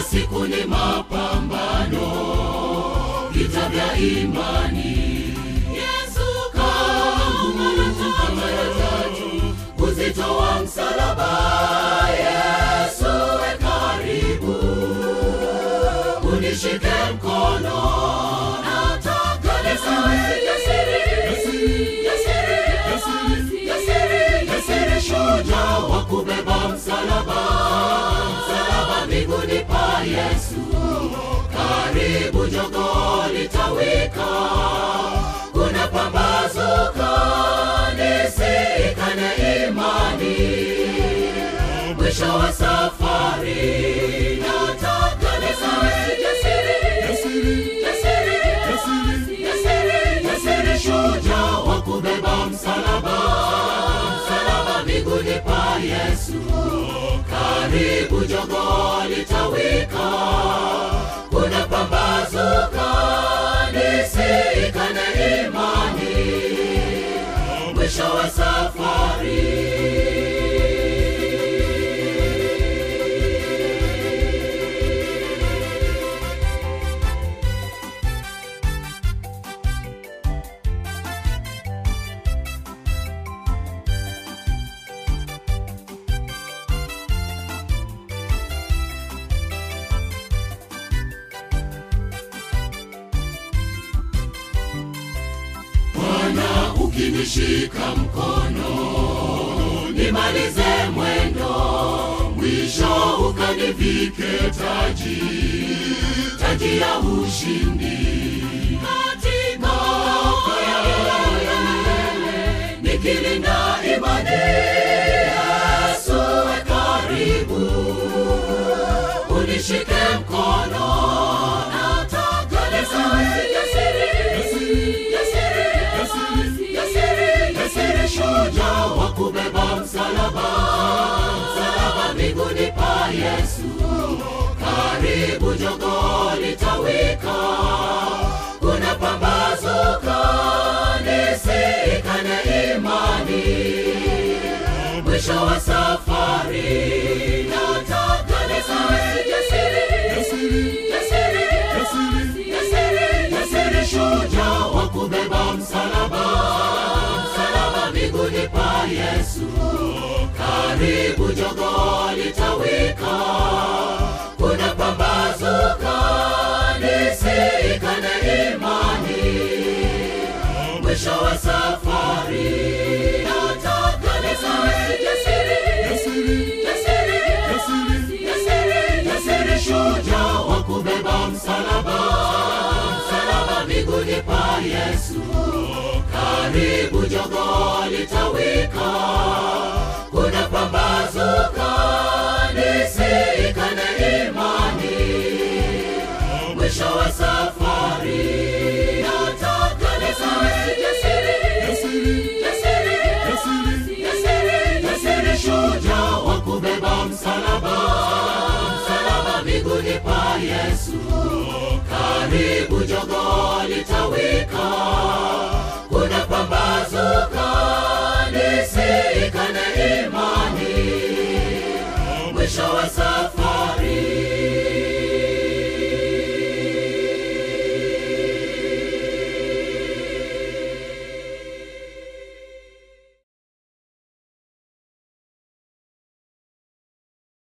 siku ni mapambano, vita vya imani. Yesu kaanguka mara tatu, uzito wa msalaba. Yesu we karibu, unishike mkono, nataka nisawe jasiri, jasiri, jasiri, jasiri, jasiri, shujaa wa kubeba msalaba, msalaba miguuni pa Yesu. Karibu jogo litawika, kuna pambazuka, nisikane imani mwisho wa safari nataka nisawe jasiri, jasiri, jasiri, jasiri, jasiri, shujaa wa kubeba msalaba, msalaba miguuni pa Yesu. Karibu jogo litawika, kuna pambazuka, nisikane imani mwisho wa safari. Bwana ukinishika mkono nimalize mwendo, mwisho ukanivike taji, taji ya ushindi katika ya milele, nikilinda imani. Yesu we karibu, unishike mkono, nataka nisawe jasiri, jasiri, jasiri, jasiri, shujaa wa kubeba msalaba, msalaba miguuni pa Yesu. Karibu jogo litawika, kuna pambazuka, nisikane imani mwisho wa safari nataka nisawe jasiri, jasiri, jasiri, jasiri, jasiri, shujaa wa kubeba msalaba, msalaba miguuni pa Yesu. Karibu jogo litawika, kuna pambazuka, nisikane imani mwisho wa safari nataka nisawe jasiri, jasiri, jasiri, jasiri, jasiri, shujaa wa kubeba msalaba, msalaba miguuni pa Yesu. Karibu jogo litawika, kuna pambazuka, nisikane imani mwisho wa safari nataka nisawe jasiri, jasiri, jasiri, jasiri, jasiri, shujaa wa kubeba msalaba, msalaba miguuni pa Yesu. Karibu jogo litawika, kuna pambazuka, nisikane imani mwisho wa safari